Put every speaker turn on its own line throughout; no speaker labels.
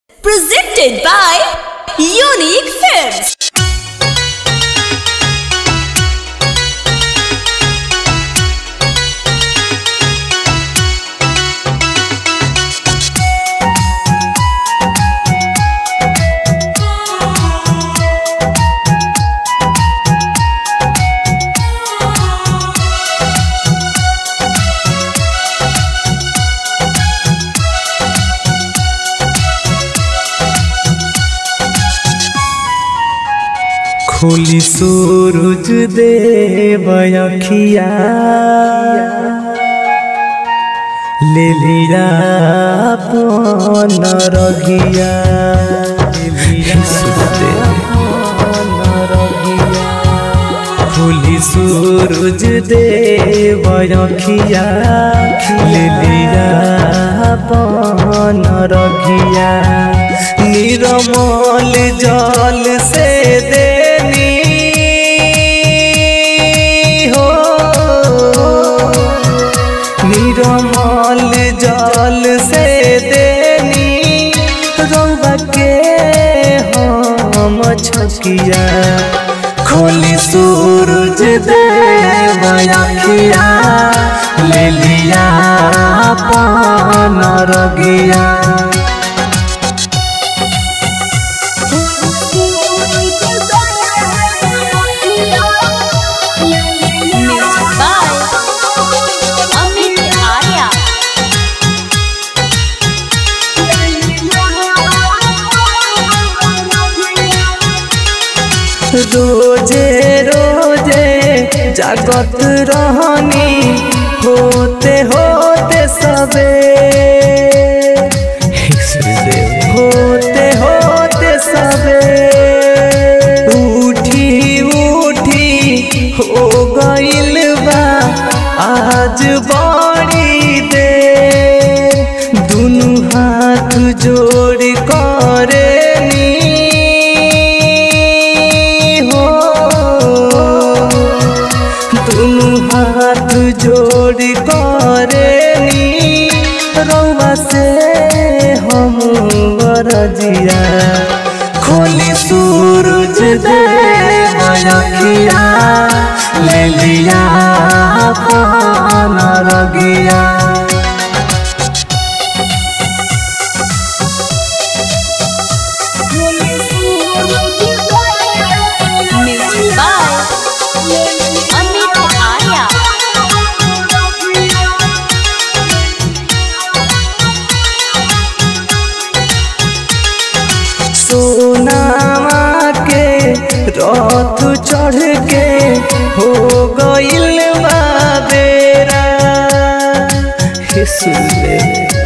Presented by Unique Films.
खोली सूरज देव अखिया ले लिया अपन रघिया खोली सूरज देव अखिया ले लिया अपन रघिया निरमल जल से देनी हो निरमल जल से देनी रौबा के हम छकिया खोली सूरज देव अखिया ले लिया पान रगिया
Music by Amit Arya.
रोजे रोजे जागत रहनी होते होते सबे होते होते सबे उठी उठी हो गइल बा आज बड़ी दे दुनु हाथ जोड़ करे हो दुनु हाथ जोड़ करे रौवा से हम बरजिया खोली सूरज दे अखिया ले लिया पान रगिया
Music by Amit Arya.
सोनामा के रथ चढ़ के हो गइल बा बेरा हे सुनले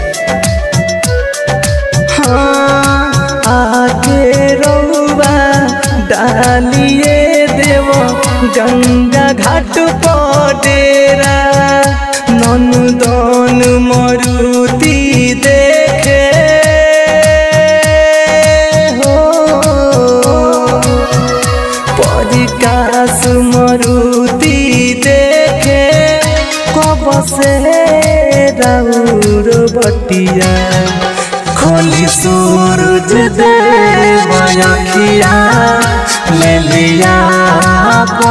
हाँ आके रौबा डालिए देव गंगा घाट पर डेरा नंदन मरुति देखे हो परिकास मरुति देखे कब से राउर बटिया खोली सूरज देव अखिया ले लिया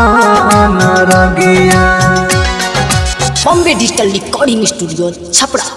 पान रगिया
Bombay Digital Recording Studio, Chapra.